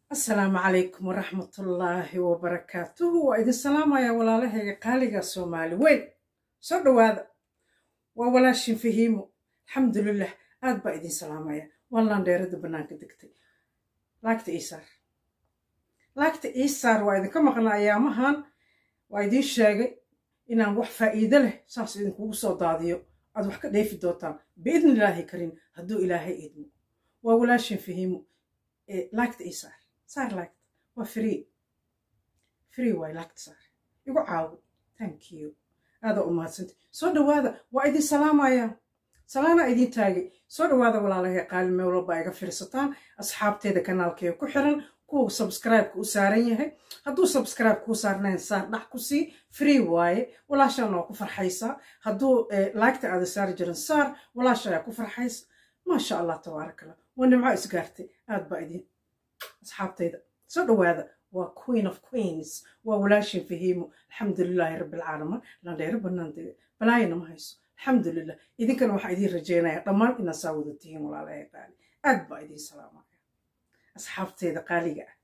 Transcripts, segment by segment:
asalaamu calaykum waraxmatullaahi wabarakaatuhu waa idin salaamaya walaalahayga qaaliga soomaali weyn soo dhowaada waa walaashin fahiimo alxamdulilah aad baa idin salaamaya waa landheerada bannaanka degtay laagta iisaar laagta iisaar waa idinka maqnaa ayaamahan waa idiin sheegay inaan wax faa'iido leh saas idinkugu soo daadiyo aad wax ka dheefi doontaan biidni illaahi karin hadduu ilaahay idmo waa walaashin fahiimo laagta iisaar saar laagta waa free free waay laagta saar igu caawo thank you aadaa u mahadsantay soo dhowaada waa idin salaamaya salaana idin taagay soo dhowaada walaalahay qaali mewlo baa iga fiirsataan asxaabteeda kanaalkeega ku xiran kuwa subscribe-ka u saaran yahay hadduu subscribe kuu saarnayn saar dhax ku sii free waaye walaashaan waa ku farxaysaa hadduu laagta aada saari jirin saar walaasha ayaa ku farxaysa maasha allah tabaaraka allah waa nimco isgaartay aad baa idin asxaabtayda soo dhowaada waa queen of queens waa walaashin fahiimo alxamdulilaahi rabbilcaalamiin landheero banaanteeda balaayana ma hayso alxamdulilah idinkana waxaa idiin rajeynaya dhammaan inaad saa wada tihiin walaalahay qaali aad baa idiin salaamaya asxaabteeda qaaliga ah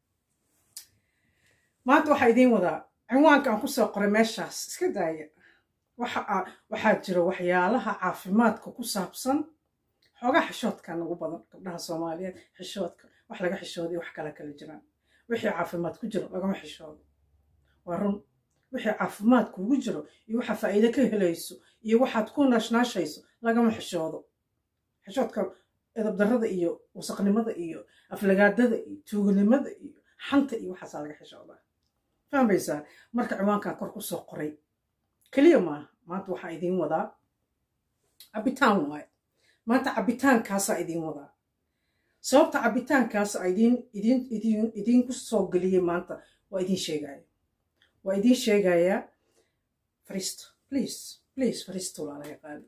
maanta waxaa idiin wadaa cinwaanka aan kusoo qoray meeshaas iska daaya waxaa jira waxyaalaha caafimaadka ku saabsan xoogaa xishoodkan ugu badan gabdhaha soomaaliyeed xishoodka wax laga xishooday wax kala kala jiraan wixii caafimaad ku jiro lagama xishoodo waa run wixii caafimaad kuugu jiro iyo waxaa faa'iide ka helayso iyo waxaad ku naashnaashayso lagama xishoodo xishoodka edabdarrada iyo wasaqnimada iyo aflagaadada iyo tuuganimada iyo xanta iyo waxaasaa laga xishoodaa fahmaysaa marka ciwaankan kor kusoo qoray keliya maaha maanta waxaa idiin wadaa cabitaan waaye maanta cabitaankaasaa idiin wadaa sababta cabitaankaas idiinku soo geliyey maanta waa idiin sheegaya waa idiin sheegayaa fariisto please please fariisto walaalahay qaali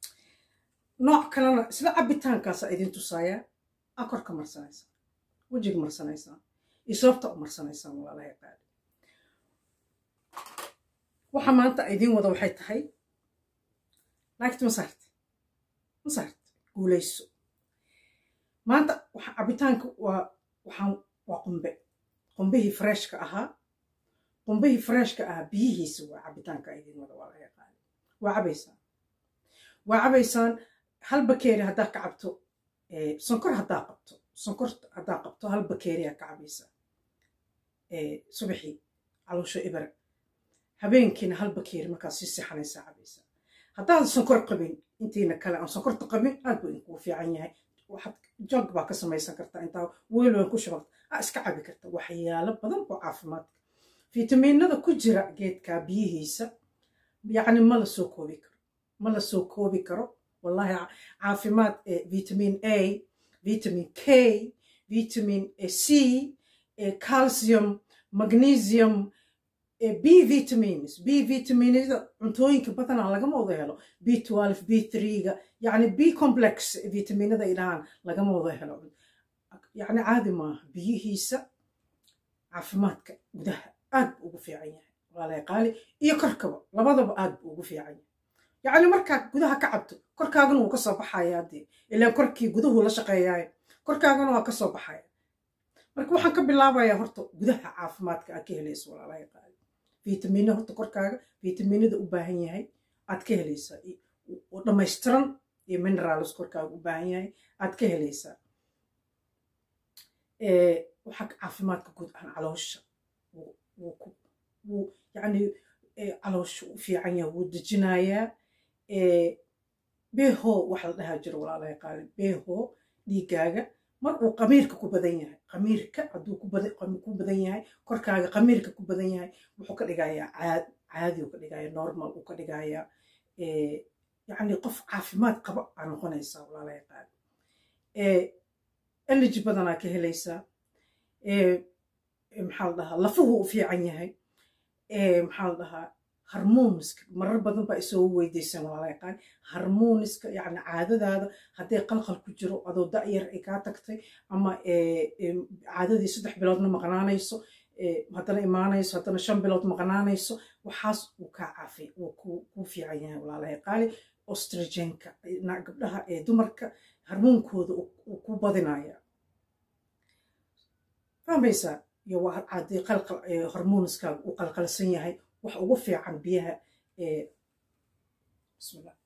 nooc kalena isla cabitaankaasaa idiin tusaaya aa korka marsanaysaa wejiga marsanaysaa iyo sababta u marsanaysaan walaalahay qaali waxa maanta idiin wada waxay tahay laagti masaarti masaarti guulayso maanta cabitaanka waa waxaan waa qumbe qumbihii freshka ahaa qumbihii freshka ahaa biyihiisa waa cabitaanka idiin wada waa laga qaali waa cabaysaan waa cabaysaan hal bakeeri haddaa ka cabto sonkor haddaa qabto sonkor haddaa qabto hal bakeeriyaa ka cabaysaa subaxii caloosho ibara habeenkiina hal bakeeri markaad sii seexanaysaa cabaysaa haddaadan sonkor qabin intiina kale aan sonkorta qabin aad buu idinkuu fiican yahay waxaad jog baa ka samaysan kartaa intaa weel weyn ku shubata aa iska cabi karta waxyaalo badan oo caafimaadka fitamiinada ku jira geedka biyihiisa yacni ma la soo koobi karo ma la soo koobi karo wallahi caafimaad vitamin a vitamin k vitamin c calcium magnesium b vitamins b vitaminada cuntooyinka badanaa lagama wada helo b twelve b threega yacni b complex vitaminada ay dhahaan lagama wada helo yacni caadi maaha biyihiisa caafimaadka gudaha aad buu ugu fiican yahay walaalay qaali iyo korkaba labadaba aad buu ugu fiican yahay yacni markaad gudaha ka cabto korkaagana wuu ka soo baxaya dee ilaan korkii guduhu la shaqeeyaayo korkaagana waa ka soo baxaya marka waxaan ka bilaabayaa horta gudaha caafimaadka aad ka helayso walaalahay qaali vitamina horta korkaaga vitaminada u baahan yahay aad ka helaysaa oo dhammaystiran iyo minerals korkaaga u baahan yahay aad ka helaysaa waxaa caafimaadka guud ahaan caloosha wuu yacni caloosha u fiican yahay wuu dejinayaa beho waxa la dhahaa jiro walaalahay qaali beho dhiigaaga mar uu qamiirka ku badan yahay qamiirka hadduu ku badan yahay korkaaga qamiirka ku badan yahay wuxuu ka dhigayaa caadi uu ka dhigaya normal uu ka dhigayaa yacni qof caafimaad qaba aa noqonaysaa walaalahay qaali energy badanaa ka helaysaa maxaa la dhahaa lafuhu u fiican yahay maxaa la dhahaa harmoniska marar badan baa isoo weydiiseen walaalahay qaali harmoniska yacni caadadaada hadday qalqal ku jiro adoo da'yar ay kaa tagtay ama caadadii saddex biloodna maqnaanayso haddana imaanayso haddana shan bilood maqnaanayso waxaas wuu kaa caafi wuu kuu fiican yahay walaalahay qaali ostrigenka gabdhaha ee dumarka harmoonkooda uu ku badinaya fahmaysaa iyo haddii qalqal hormoonskaaga uu qalqalsan yahay wax ugu fiican biyaha bismillah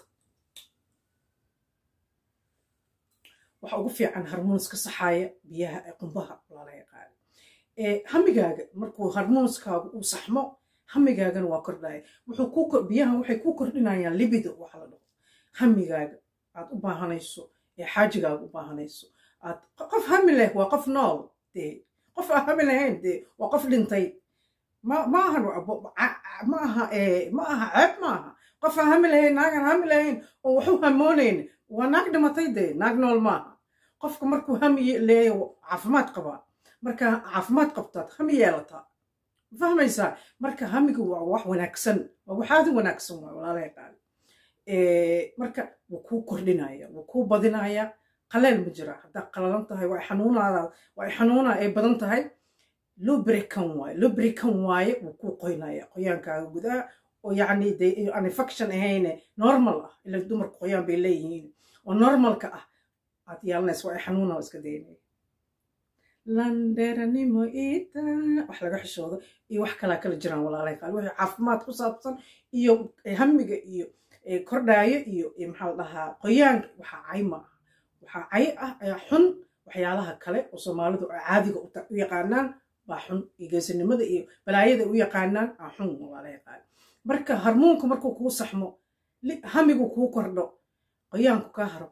waxa ugu fiican harmoonska saxaaya biyaha qumbaha walaalaha qaali hamigaaga markuu harmoonskaagu uu saxmo hamigaagana waa kordhaya wuxuu biyahan waxay ku kordhinayaan libido waxa la dhaho hamigaaga aad u baahanayso ee xaajigaaga u baahanayso aad qof hami leh waa qof nool dee qof aan hami lahayn dee waa qof dhintay ma ma ahan ma aha ma aha ceeb ma aha qof aan hami lahayn naagaan hami lahayn oo waxu hamoonayn waa naag dhimatay dee naag nool maaha qofka markuu hami leeya caafimaad qabaa marka caafimaad qabtaad hami yeelataa fahmaysaa marka hamiga waa wax wanaagsan waa waxaadi wanaagsan waa walaalaha qaali marka wuu kuu kordhinaya wuu kuu badinaya qaleel ma jira haddaa qalalan tahay waa xanuunaada waa xanuuna ay badan tahay lubrican waaye lubrican waaye wuu kuu qoynaya qoyaankaaga gudaha oo yacni dee aan infection ahayne normal ah ila dumarka qoyaan bay leeyihiin oo normalka ah aad yeelanaysa waa xanuuna oo iska daynaya landeranimo ita wax laga xishoodo iyo wax kalaa kala jiraan walaalahay qaal wixii caafimaad ku saabsan iyo hamiga iyo kordhaayo iyo maxaa la dhahaa qoyaanka waxaa cay ma ah waxaa cay ah xun waxyaalaha kale oo soomaalidu ay caadiga u yaqaanaan baa xun iyo geesinimada iyo balaayada u yaqaanaan aa xun walaalahay qaal marka harmoonka markuu kuu saxmo hamigu kuu kordho qoyaanku kaa haro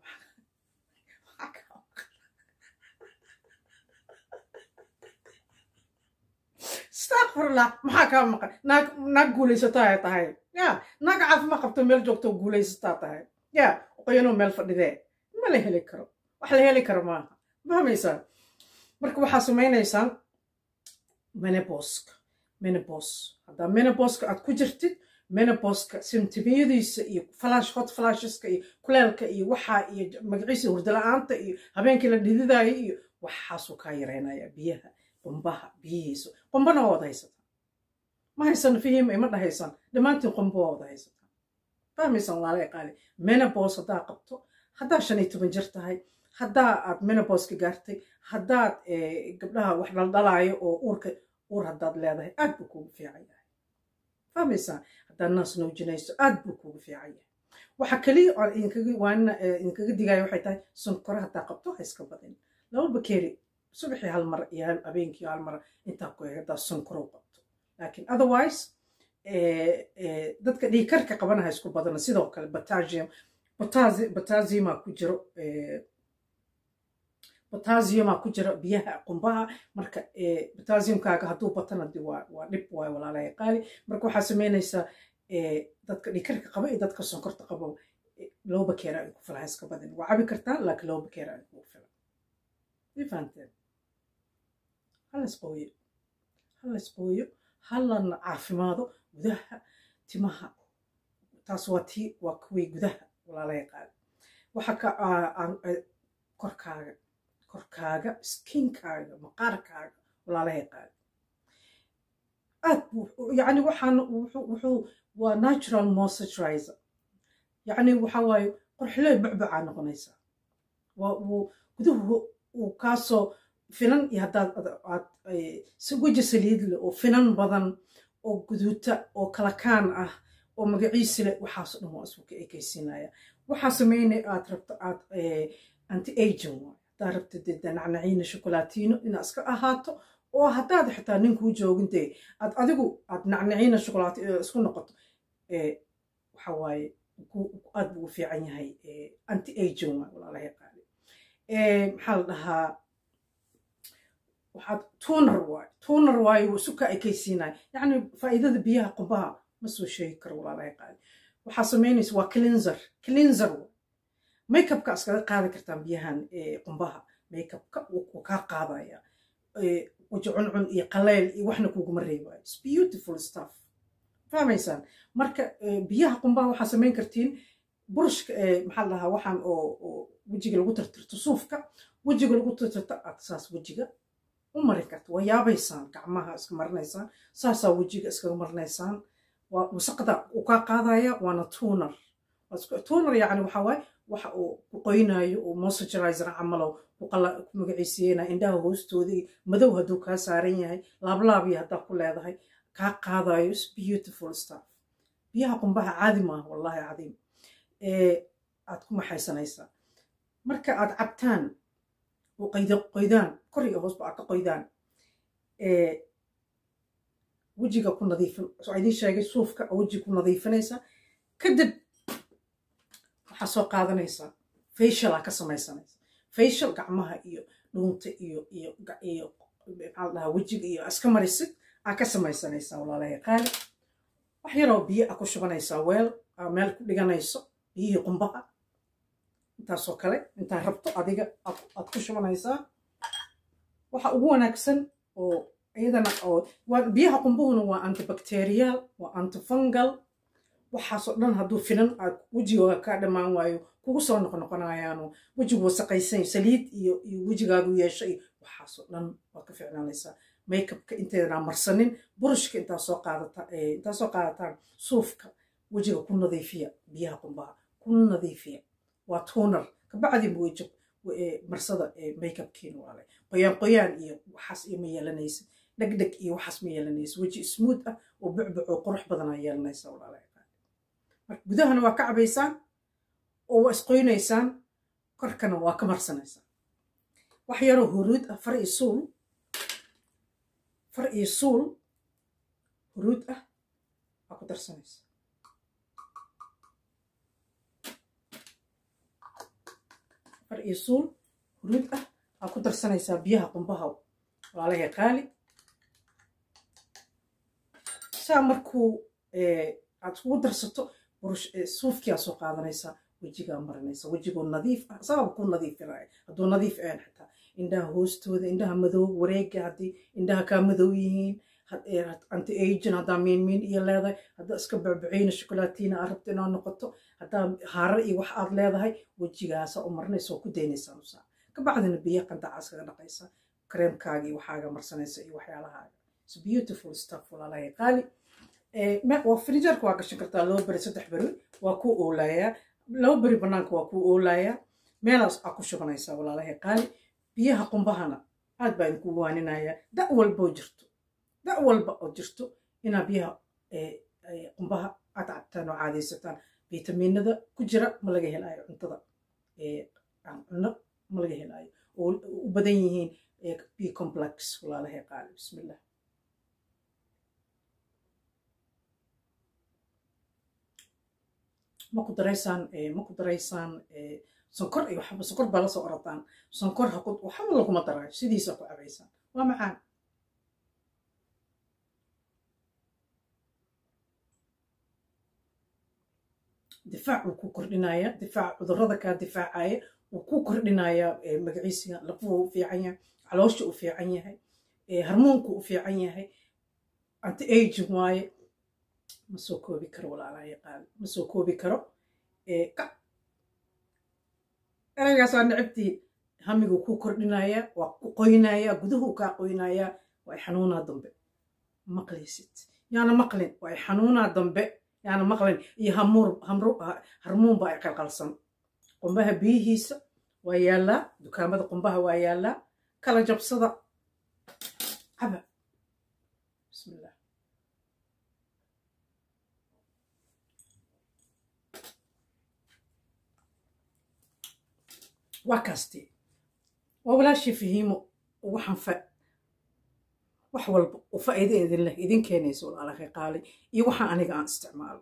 astaqfirullah maxaa kaa maqan naag naag guulaysataa tahay ya naag caafimaad qabto meel joogto guulaysataa tahay ya qoyanoo meel fadhidee ma la heli karo wax la heli karo maaha fahmaysaa marka waxaa samaynaysaan meneboska menebos haddaa meneboska aad ku jirtid meneboska simtimiyadiisa iyo flash hot flasheska iyo kuleelka iyo waxaa iyo magaciisa hurdala-aanta iyo habeenkii la dhididaayo iyo waxaasuu kaa yareynaya biyaha qumbaha biyihiisu qumbana waa wada haysataa ma haysan fihim ima dhahaysaan dhammaantiin qumba waa wada haysataa fahmaysan walaala qaali menebos haddaa qabto haddaa shan iyo toban jir tahay haddaa aad meneboska gaartay haddaad gabdhaha wax dhaldhalaayo oo uurka uur haddaad leedahay aad buu kuugu fiican yahay fahmaysaa haddaad naas nuujinayso aad buu kuugu fiican yahay waxa keliya aan idinkaga waanina idinkaga digaya waxay tahay sonkore haddaa qabto ha iska badin laba bakeeri subaxii hal mar iyo habeenkii hal mar intaa ku haddaa sonkorow qabto laakiin otherwise dadka dhiikarka qabanaha isku badana sidoo kale potassium potassiuma ku jiro potassiuma ku jira biyaha qumbaha marka potassiumkaaga hadduu batana de waa waa dhib waayo walaalahay qaali marka waxaa samaynaysaa dadka dhiikarka qaba iyo dadka sonkorta qaba laba bakeera ay ku filan iska badin waa cabi kartaa laakiin laba bakeera ay kugu filan way fahanteen halas qooyo halas qooyo halana caafimaado gudaha timaha taas waa tii waa kuwii gudaha walaalahay qaali waxa ka korkaaga korkaaga skinkaaga maqaarkaaga walaalahay qaali aad buu yacni waxaan wuxuu waa natural moisturizer yacni waxa waaye qorxiley bucbucaa noqonaysaa waa uu guduhu uu kaasoo finan iyo haddaad aad si weji saliid leh oo finan badan oo guduuta oo kalakaan ah oo magaciisi leh waxaasoo dhan waa isku ka ekaysiinaya waxaa sameynay aad rabto aad anti aging waay haddaad rabto dee nacnaciina shokolaatiino inaad iska ahaato oo haddaad xitaa ninkuu joogin dee aad adigu aad nacnaciina shokolaati isku noqoto waxa waaye aad buu u fiican yahay anti aging waay walaalahay qaali maxaa la dhahaa waxaad tuunar waayo tuunar waayo wuu suka ekaysiinaya yacni faa'iidada biyaha qumbaha ma soo sheegi karo walaalahay qaali waxaa samaynaysa waa cleanser cleanser makeupka iskaga qaadi kartaan biyahan qumbaha makeupka wuu kaa qaadaya waji cuncun iyo qaleyl iyo waxna kuguma reebayo its beautiful stuff fahmaysaan marka biyaha qumbaha waxaa samayn kartiin burushka maxaa la dhahaa waxaan oo wejiga lagu tirtirto suufka wejiga lagu tirtirto aad saas wejiga u mari karta waa yaabaysaan gacmaha iska marinaysaan saasaa wejiga iskaga marinaysaan waa wasaqda uu kaa qaadaya waana tuunar tuunar yacni waxaa waaye waxa uu ku qoynayo uu moisturizer camalo ku magaciisiiyeyna indhaha hoostoodii madow hadduu kaa saaran yahay laablaabiya haddaa ku leedahay kaa qaadayo beautiful stuff biyaha qumbaha caadi maaha wallahi cadiim aad ku maxaysanaysaa marka aad cabtaan oo qoydaan kor iyo hoosba aad ka qoydaan wejiga ku nadiifin soo idiin sheegay suufka wejiga ku nadiifinaysaa kadib waxaa soo qaadanaysaa facial aa ka samaysanaysa facial gacmaha iyo dhuunta iyo iyo iyo maxaa dhahaa wejiga iyo iska marisid aa ka samaysanaysaa walaalahay qaali wax yaroo biyo aa ku shubanaysaa weel aa meel ku dhiganayso biyihii qumbaha intaasoo kale intaa rabto adiga aad ku shubanaysaa waxa ugu wanaagsan oo iyadana oo biyaha qumbuhuna waa antibacterial waa antifungal waxaasoo dhan hadduu finan aad wejigooga kaa dhammaan waayo kugu soo noqnoqonayaano wejigu wasaqaysan saliid iyo iyo wejigaagu yeesho iyo waxaasoo dhan waad ka ficnaanaysaa makeupka inteedanaa marsanin burushka intaa soo qaadata intaa soo qaadataan suufka wejiga ku nadiifiya biyaha qumbaha ku nadiifiya waa tuunar kabacdi weji marsada makeupkiina waale qoyaan qoyaan iyo waxaas iyo ma yeelanaysa dhegdheg iyo waxaas ma yeelanaysa weji smuud ah oo bucbuc oo qurux badanaa yeelanaysa walaala marka gudahana waa ka cabaysaan oo waa isqoynaysaan korkana waa ka marsanaysaan wax yaroo huruud ah far iyo suul far iyo suul huruud ah waa ku darsanaysa far iyo suul huruud ah waa ku darsanaysaa biyaha qumbaha walaalahay qaali saa markuu aad ugu darsato suufkiaa soo qaadanaysaa wejigaa marinaysa wejigoo nadiif ah sababa ku nadiifinaya hadduu nadiif ahan xitaa indhaha hoostooda indhaha madow wareega haddii indhaha kaa madow yihiin anti agin haddaa miinmiin iyo leedahay haddaa iska becbeceyna shokolaatiina aad rabto inaad noqoto haddaa haarar iyo wax aad leedahay wejigaasa u marinaysa oo ku daynaysaa nusaa kabacdina biyo qandacaas kaga dhaqaysa kareemkaaga iyo waxaaga marsanaysa iyo waxyaalahaaga its beautiful stuff walaalahay qaali waa frijarka waa gashan kartaa laba beri saddex beri waa ku oolayaa laba beri banaanka waa ku oolayaa meelaas aa ku shubanaysaa walaalahay qaali biyaha qumbahana aad baa idinku waaninayaa da walboo jirto da walba oo jirto inaa biyaha qumbaha aad cabtaan oo caadaysataan fitamiinada ku jira ma laga helaayo cuntada cuno ma laga helaayo oo u badan yihiin b complex walaalahay qaali bismillah ma ku daraysaan ma ku daraysaan sonkor iyo waxba sonkor baa lasoo orataan sonkor ha waxba laguma daraayo sidiisa ku cabaysaan waa macaan difaac wuu ku kordhinaya difaac cudurrada kaa difaacaya wuu ku kordhinaya magaciisiga lafuhu u fiican yahay caloosha u fiican yahay harmoonku u fiican yahay anti aging waaye ma soo koobi karo walaalaha yaqaan ma soo koobi karo eraygaas waa necabtii hamiguu ku kordhinaya waa ku qoynaya guduhu kaa qoynaya waa ay xanuunaa dambe maqlaysid yaana maqlin waa ay xanuunaa dambe yaana maqlin iyo harmuunba ay qalqalsan qumbaha biyihiisa waa yaallaa dukaamada qumbaha waa yaallaa kala jabsada caba bismillah waa kaasti waa walaashii fahiimo waxaan fa wax walba u faa'iido idin leh idin keenaysa walaalahay qaali iyo waxaan aniga aan isticmaalo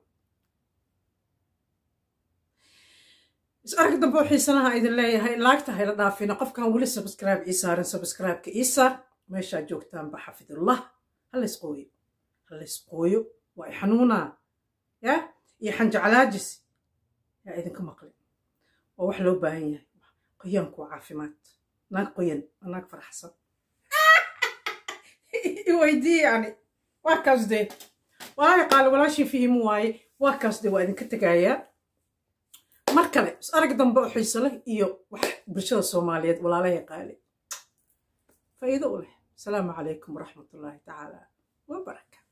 is arki dambe oo xiisanaha idin leeyahay laagta hayla dhaafina qofkan weli subscribe ii saarin subscribe-ka ii saar meeshaa joogtaanba xafidullah halays qooyo halays qooyo waa i xanuunaa ya iyo xanjeclaajis yaa idinka maqlin waa wax loo baahan yahay qoyaanku waa caafimaad naag qoyan waa naag faraxsan iweydii yani waa kaas dee walaahi qaali walaashii fihimu waaye waa kaas dee waa idinka tegayaa mar kale is arag dambe oo xiiso leh iyo wax bulshada soomaaliyeed walaalahay qaali faa'iido u leh asalaamu calaykum waraxmatullaahi tacaala wabarakaatu